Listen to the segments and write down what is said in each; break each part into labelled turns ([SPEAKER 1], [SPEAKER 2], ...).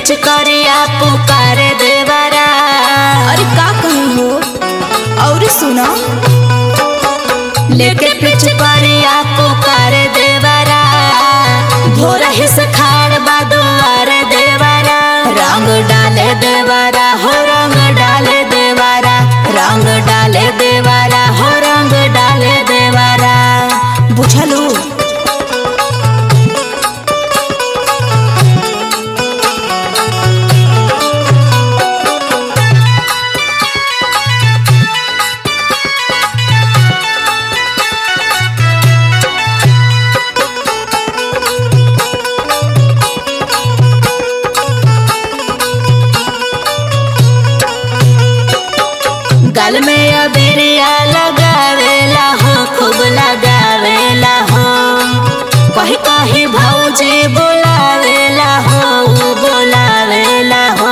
[SPEAKER 1] pitch करिया पुकारे देवरा
[SPEAKER 2] अरे का कही हो और सुना
[SPEAKER 1] लेके पिच करिया पुकारे देवरा भोरा हिस खाड़ बा दुआरे देवरा रंग डाले देवरा हो रंग डाले देवरा रंग डाले देवरा हो रंग डाले देवरा
[SPEAKER 2] बुझलू
[SPEAKER 1] गल में अबिरिया लगावेला हो खूब लगावेला हो कही कही भौजी बोलावेला हो ऊ बोलावेला हो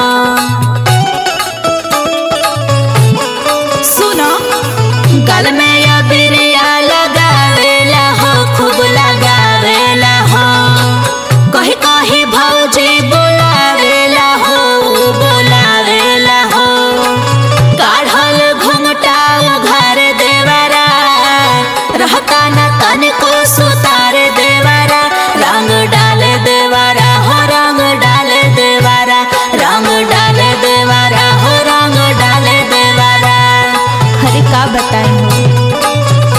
[SPEAKER 2] सुना
[SPEAKER 1] गल में अबिरिया लगावेला हो खूब लगावेला हो कही कही भौजी बोलावेला हो ऊ बोलावेला हो काढ़ल घुमटा उघार देवरा रहता न तनिको सुतार देवरा रंग डाले देवरा हो रंग डाले देवरा रंग डाले देवरा हो रंग डाले देवरा
[SPEAKER 2] अरे का बताई हो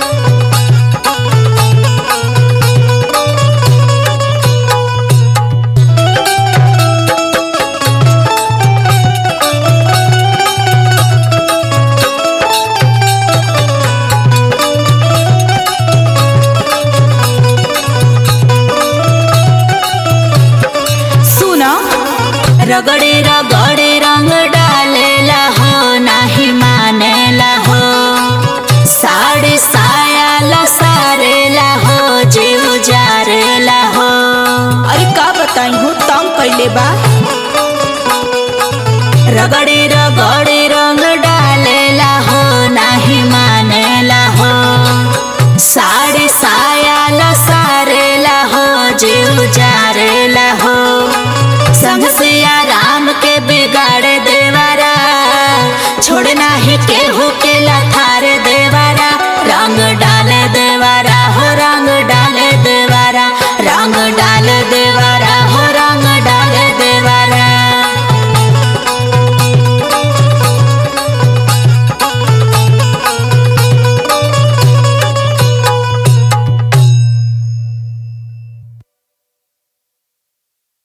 [SPEAKER 2] सुना
[SPEAKER 1] रगड़े रगड़े रंग डालेला हो नाही मानेला हो साड़ी साया लसारेला हो जीव जारेला हो
[SPEAKER 2] अरे का बताई हो तंग कैले बा
[SPEAKER 1] रगड़े रगड़